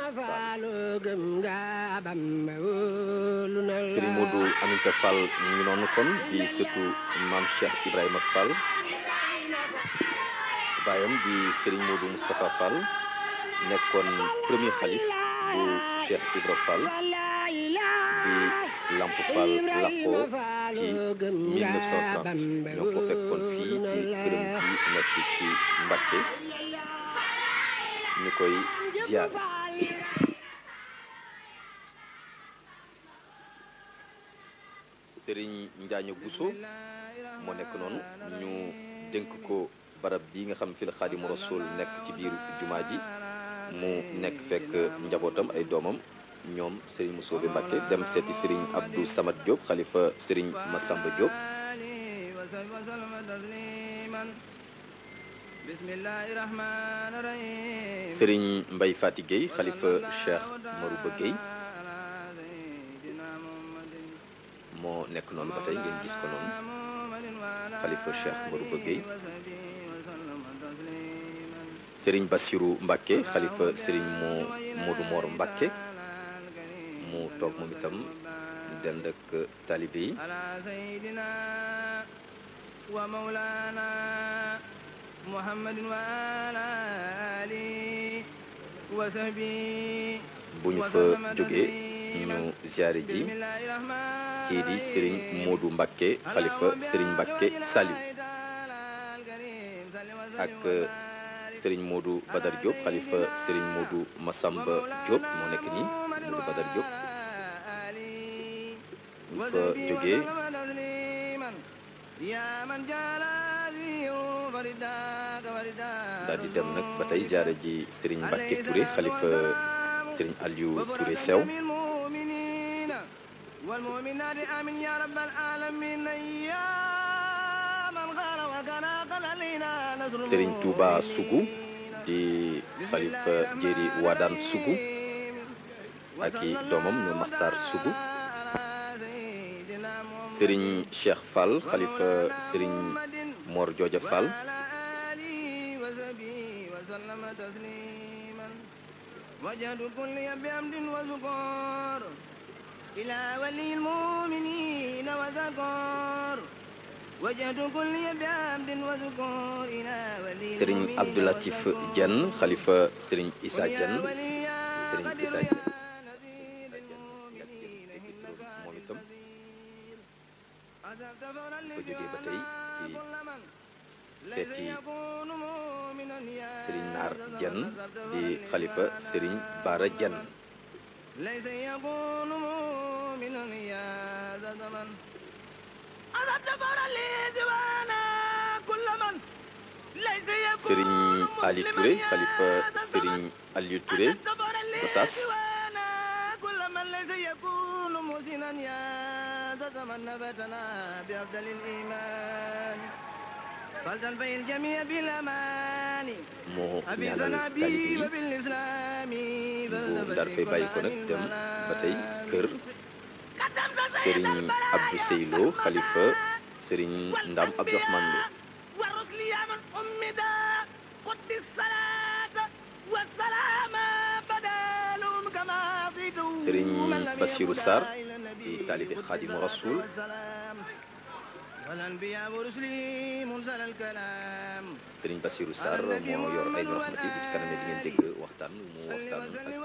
Fall Serigne Modou Aminta Fall mu ngi noonu kon di surtout maam Cheikh Ibrahima Fall baayam di Serigne Modou Moustapha Fall nekkoon premier xalif bu Cheikh Ibra Fall bi Lamp Fall làqoo ci 1930 ñoo ko fekkoon fii ci këram bi nekk ci Mbacké ñu koy ziar Serigne Njaaño Bousso moo nekk noonu ñu dénk ko barab bi nga xam fi la Xaadimu Rasuul nekk ci biir jumaa ji mu nekk fekk njabootam ay doomam ñoom Serigne Mousso bi Mbacké dem seeti Serigne Abdou Samad Diop xalifa Serigne Massamba Diop Serigne Mbaye Fati Gueye xalifa Cheikh Marouba Gueye moo nekk noonu ba tey ngeen gis ko noonu xalifa Cheikh Marouba Gueye Serigne Bassirou Mbacké xalifa Serigne moo Modou Mor Mbacké mu toog moom itam dend ak talibe yi bu ñu fa jógee ñu ziare ji kii di Serigne Modou Mbacké xalifa Serigne Mbacké Saliou ak Serigne Modou Badar Diop xalifa Serigne Modou Massamba Diop moo nekk nii Modou Badar Diop bu fa jógee daal di dem nag ba tey ziare ji Serigne Mbacké Touré xalifa Serigne Aliou Touré Sew Serigne Touba Sougou di xalifa Jéeri Wadaan Sougou ak i doomam ñu Maxtaar Sougou Serigne Cheikh Fall xalifa Serigne Mor Jooja Fall Serigne Abdoulatif Diène xalifa Serigne Issa Diène Serigne Issa Diène moom itam ba jógee ba tey ci seeti Serigne Naar Diène di xalifa Serigne Bara Diène Serigne Ali Touré xalifa Serigne Aliou Touré Gossas moo ñaanal taalibe yi bu daal fay bàyyi ko nag dem ba tey kër Serigne Abdou Seylo xalifa Serigne Ndam Abdourahmane Lo Serigne Bassirou Sarr di taalibe Xaadimu Rasuul Serigne Bassirou Sarr moo yor ay rahmati bu ci kanamee di ngeen dégg waxtaan mu waxtaan ak